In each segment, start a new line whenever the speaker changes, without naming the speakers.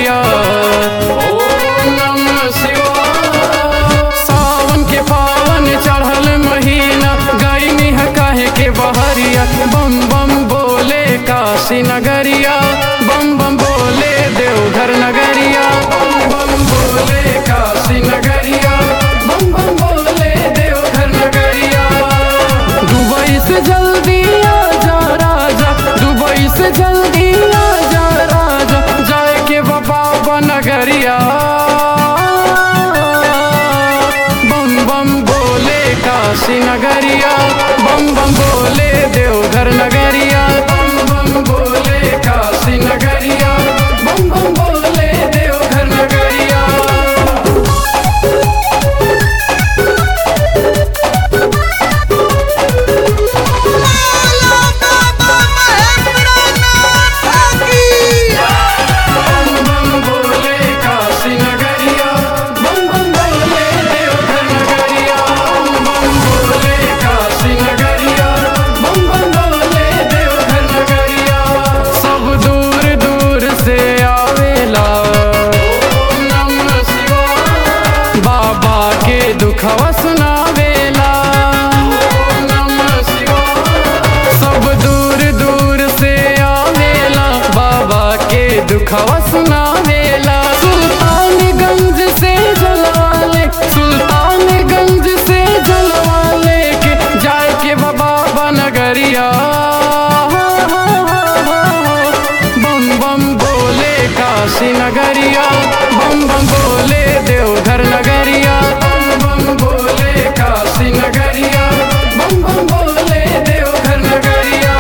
नगरिया ओम नमः शिवाय सावन के पावन चढ़ल महीना गईनी है काहे के बहरिया बम बम बोले काशी नगरिया बम बम बोले देवघर नगरिया बम बम बोले काशी नगरिया बम बम बोले देवघर नगरिया दुबई से जल्दी आ जा राजा दुबई से जल्दी आ जा राजा जाए के बाबा नगरिया बम बम बोले काशी नगरिया बम बम बोले देवघर नगरिया बम बम बोले काशी नगरिया बम बम बोले देवघर नगरिया
बोलो बाबा महेंद्रनाथ की
बम बम बोले काशी नगरिया बम बम बोले देवघर नगरिया बम बम बोले काशी नगरिया बम बम बोले देवघर नगरिया सब दूर दूर से आवेला ओम नमः शिवाय बाबा के दुखवा सुनावेला ओम नमः शिवाय सब दूर दूर से आवेला बाबा के दुखवा सुनावेला सुल्तानगंज से जलवाले सुल्तानगंज से जलवाले के जाए के बाबा नगरिया बम बम बोले काशी नगरिया बम बम बोले देवघर नगरिया बम बम बोले काशी नगरिया बम बम बोले देवघर नगरिया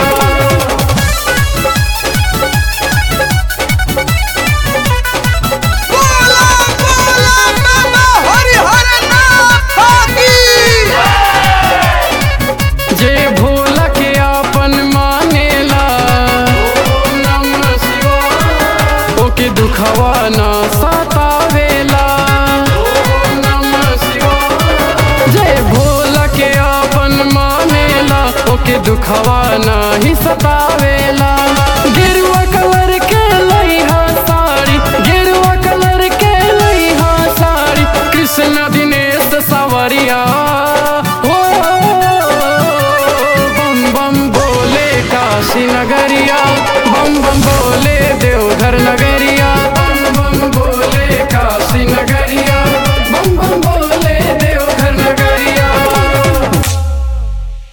बोलो बोलो बाबा हरिहरनाथ की
जे भोला के आपन मानेला ओम नमः शिवाय ओके दुखवा ना सतावेला ओम नमः शिवाय जे भोला के आपन मानेला ओके दुखवा ना ही सतावेला गिरुआ कलर के लइहा साड़ी गिरुआ कलर के लइहा साड़ी कृष्ण दिनेश सवरिया हो बम बम बोले काशी नगरिया बम बम बोले देवघर नगरिया